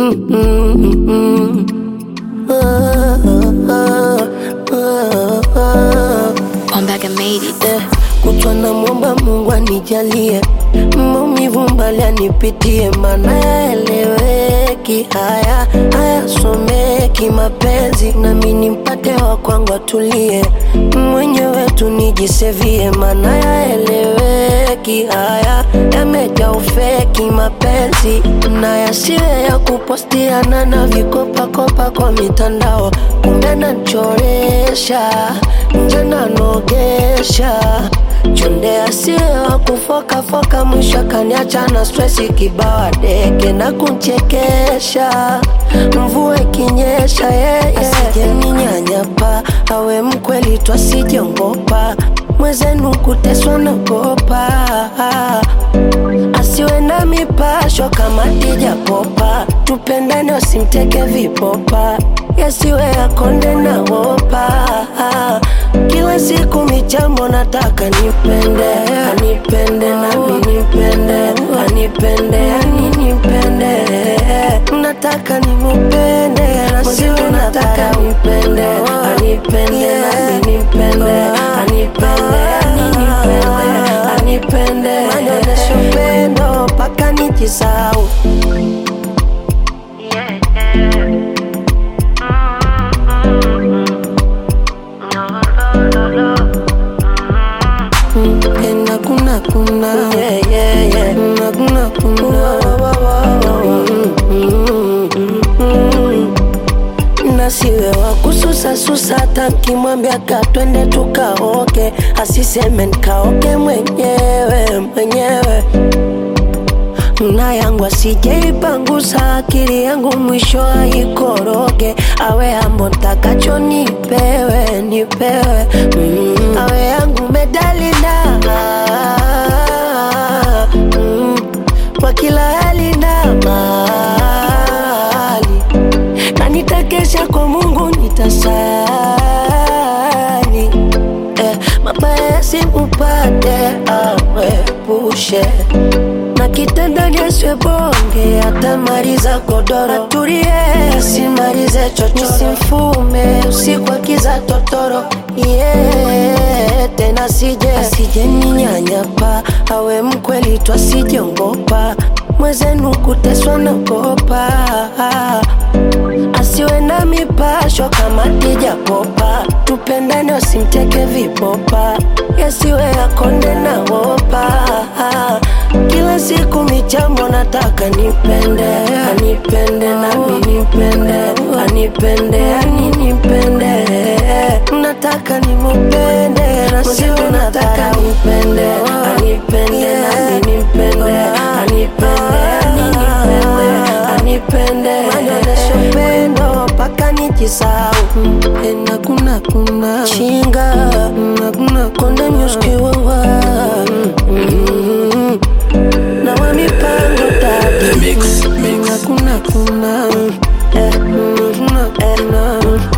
Mm, mm, mm. Ah, ah, ah, ah. Ombaga made it. Eh, kutwa na mwomba Mungu anijalie maumivu mbali anipitie, mana yaeleweki haya hayasomeki mapenzi, nami nimpate wa kwangu atulie, mwenyewe tu nijisevie, mana yaeleweki haya yamejaa ufeki mapenzi, na yasiwe ya kupostiana na vikopakopa kwa mitandao, kumbe nachoresha nje nanogesha chonde asiye wa kufokafoka, mwisho kaniacha na stresi kibawa deke na kunchekesha, mvua ikinyesha yeye asijeninyanyapa, awe mkweli tu asijongopa, mwezenu kuteswa nagopa, asiwe na mipasho kama tija popa, tupendane wasimteke vipopa, yasiwe yakonde na wopa kila siku michambo nataka nipende anipende nami nipende anipende ani nipende nataka nimupende nasiwe nataka nipende anipende nami nipende anipende ani nipende anipende manioneshe upendo mpaka nijisau Ena kuna kuna yeah, yeah, yeah. Na kuna kuna nasiwe wa kususasusa hata nkimwambia ka twende tukaoke asiseme nkaoke mwenyewe mwenyewe na yangu asijeipangusa akili yangu mwisho aikoroge awe ambo ntakacho nipewe nipewe mm. awe yangu medalina mm. kwa kila hali na mali na nitakesha kwa Mungu nitasali eh, mabaya yasimupate awepushe na kitandani asiwe bonge, atamaliza godoro, atulie asimalize chocho, simfume usiku akiza totoro yeah, tena sije asije ninyanyapa, awe mkweli tu asijongopa, mwezenu kuteswa nagopa asiwe na mipasho kama tija popa, tupendane wasimteke vipopa, yasiwe yakonde na wopa kila siku michambo nataka nipende anipende nami nipende anipende ani nipende nataka nimupende nasiwe nataka nipende anipende nami nipende anipende ani nipende anipende manioneshe upendo mpaka nijisau ena kuna kuna chinga na kuna konde nyuskiwawa na wa mipango tatu Mix, mix. kuna kuna kuna eh, kuna kuna